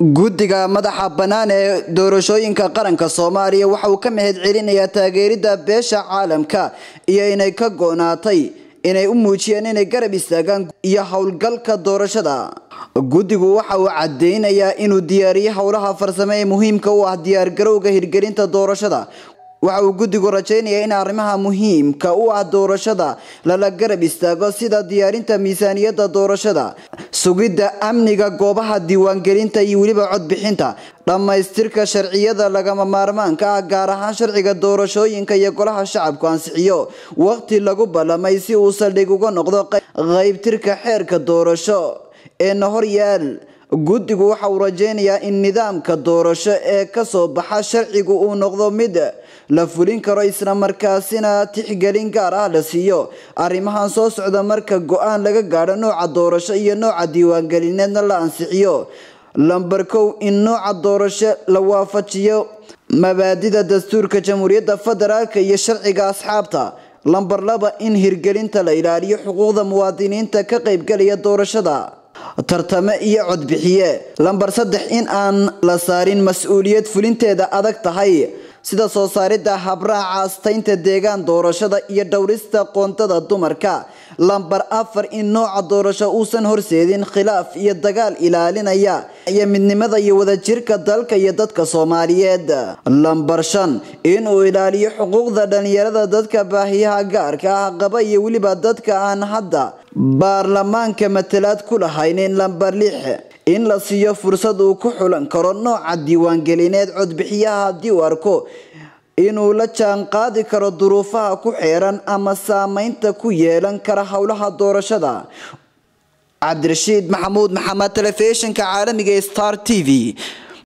guddiga madaxa bannaan ee doorashooyinka qaranka soomaaliya waxa uu ka mahad celinayaa taageerida beesha caalamka iyo inay ka go-naatay inay u muujiyeen inay garab istaagaan iyo howlgalka doorashada guddigu waxa uu cadeynayaa inuu diyaariyey howlaha farsamo ee muhiimka u ah diyaargarowga hirgelinta doorashada waxa uu guddigu rajeynayaa in arrimaha muhiimka u ah doorashada lala garab istaago sida diyaarinta miisaaniyadda doorashada sugidda amniga goobaha diiwaangelinta iyo weliba codbixinta dhammaystirka sharciyada lagama maarmaanka ah gaar ahaan sharciga doorashooyinka iyo golaha shacabku ansixiyo waqti lagu ballamay si uu saldhig uga noqdo qaybtirka xeerka doorasho ee na horyaal guddigu waxa uu rajeynayaa in nidaamka doorasho ee kasoo baxa sharcigu uu noqdo mid la fulin karo isla markaasina tixgelin gaar ah la siiyo arrimahan soo socda marka go-aan laga gaadho nooca doorasho iyo nooca diiwaangelineedna la ansixiyo lamber kow in nooca doorasho la waafajiyo mabaadida dastuurka jamhuuriyadda federaalk iyo sharciga asxaabta lamber laba in hirgelinta la ilaaliyo xuquuqda muwaadiniinta ka qaybgalaya doorashada tartame iyo codbixiye lamber saddex in aan la saarin mas-uuliyad fulinteeda adag tahay sida soo saaridda habraaca astaynta deegaan doorashada iyo dhowrista qoontada dumarka lamber afar in nooca doorasho uusan horseedin khilaaf iyo dagaal ilaalinaya iyo midnimada iyo wadajirka dalka iyo dadka soomaaliyeed lamber shan inuu ilaaliyo xuquuqda dhalinyarada dadka baahiyaha gaarka ah qaba iyo weliba dadka aan hadda baarlamaanka matalaad ku lahaynin lamber lix in la siiyo fursad uu ku xulan karo nooca diiwaangelineed codbixiyaha haddii uu arko inuu la jaan qaadi karo duruufaha ku xeeran ama saameynta ku yeelan kara howlaha doorashada cabdirashiid maxamuud maxamed telefishinka caalamiga star t v